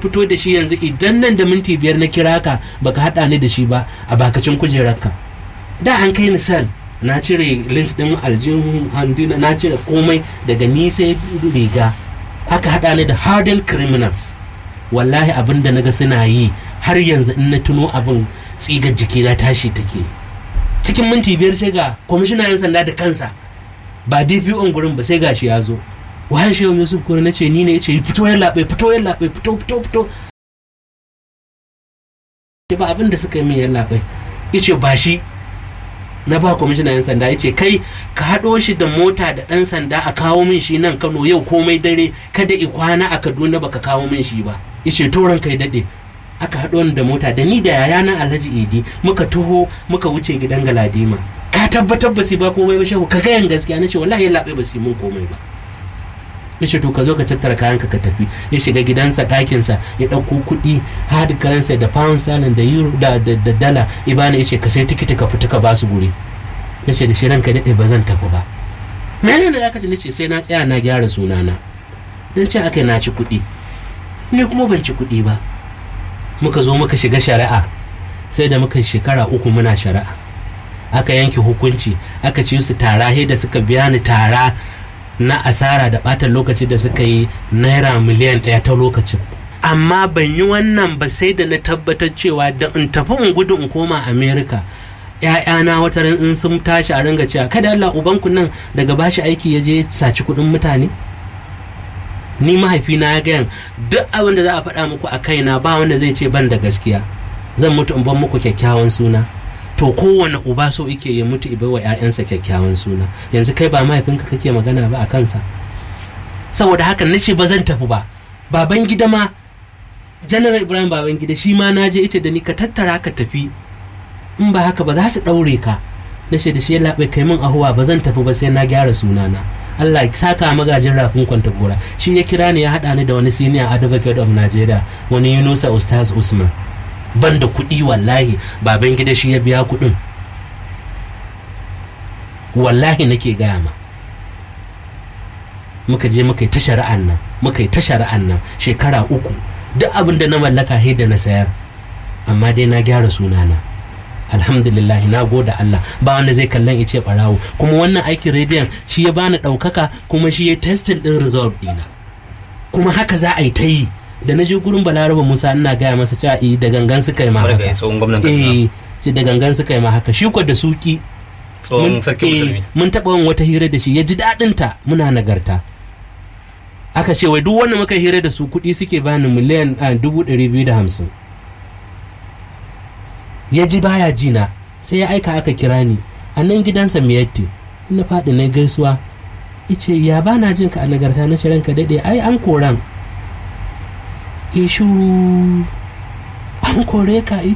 fito da shi yanzu idan nan da minti biyar na kira ka baka haɗa ni da shi ba a bakacin kujerarka da an kai ni sel na cire lint din aljihun handina na cire komai daga ni sai riga aka haɗa ni da hardened criminals wallahi abin da naga suna yi har yanzu in na tuno abin tsigar jiki na tashi take cikin minti biyar sai ga kwamishinan 'yan sanda da kansa ba dpo gurin ba sai gashi ya zo waye shi yusuf kuma na ce ni ne ya ce fito ya laɓe fito ya laɓe fito fito fito ba abin da suka yi min ya laɓe ya ce ba shi na ba kwamishinan 'yan sanda ya ce kai ka haɗo shi da mota da ɗan sanda a kawo min shi nan kano yau komai dare kada i kwana a kaduna baka kawo min shi ba ya ce toron kai daɗe aka haɗo ni da mota da ni da yayana alhaji idi muka taho muka wuce gidan galadima ka tabbatar ba su ba komai ba shehu ka gayan gaskiya na ce wallahi ya laɓe ba su mun komai ba ya ce to ka zo ka tattara kayanka ka tafi ya shiga gidansa ɗakinsa ya ɗauko kuɗi hadi karansa da pound sterling da euro da da dala ibana ya ce ka sai tikiti ka fita ka ba su guri na ce da shi ranka daɗe ba zan tafi ba mene ne zaka ce na ce sai na tsaya na gyara sunana don ce aka na ci kuɗi ni kuma ban ci kuɗi ba muka zo muka shiga shari'a sai da muka shekara uku muna shari'a aka yanke hukunci aka ci su tara da suka biya ni tara na asara da ɓatan lokaci da suka yi naira miliyan ɗaya ta lokacin amma ban yi wannan ba sai da na tabbatar cewa da in tafi in gudu in koma america ‘ya'yana wata ran in sun tashi a ringa cewa kada Allah ubanku nan daga bashi aiki ya je saci kuɗin mutane ni mahaifina ya gayan duk abin da za a faɗa muku a kaina ba wanda zai ce ban da gaskiya zan mutu in ban muku kyakkyawan suna to kowane uba so ike ya mutu ibai wa 'ya'yansa kyakkyawan suna yanzu kai ba mahaifinka kake magana ba a kansa saboda haka nace ba zan tafi ba baban gida ma janar ibrahim baban gida shi ma naje ita da ni ka tattara ka tafi in ba haka ba za su ɗaure ka nace da shi ya laɓe kai min ahuwa ba zan tafi ba sai na gyara sunana Allah ya saka magajin rafin kwanta gora shi ya kira ni ya haɗa ni da wani senior advocate of Nigeria wani Yunusa Ustaz Usman ban da kuɗi wallahi baban gida shi ya biya kuɗin wallahi nake gaya ma muka je muka yi ta shari'an nan muka yi ta shari'an nan shekara uku duk abin da na mallaka he da na sayar amma dai na gyara sunana alhamdulillah na gode Allah ba wanda zai kallon ice barawo kuma wannan aikin rediyon shi ya bani ɗaukaka kuma shi ya testing ɗin result ɗina kuma haka za a yi ta yi da na je gurin balaraba musa ina gaya masa cewa eh da gangan suka yi ma haka eh sai da gangan suka yi ma haka shi ko da suki tsohon sarki musulmi mun taɓa yin wata hira da shi ya ji daɗin ta muna nagarta aka ce wai duk wanda muka hira da su kuɗi suke bani miliyan dubu ɗari biyu da hamsin ya ji baya jina sai ya aika aka kira ni a nan gidansa miyatti na faɗi na gaisuwa ice ya ba na jin ka a nagarta na shirin ka daɗe ai an koran ishu an kore ka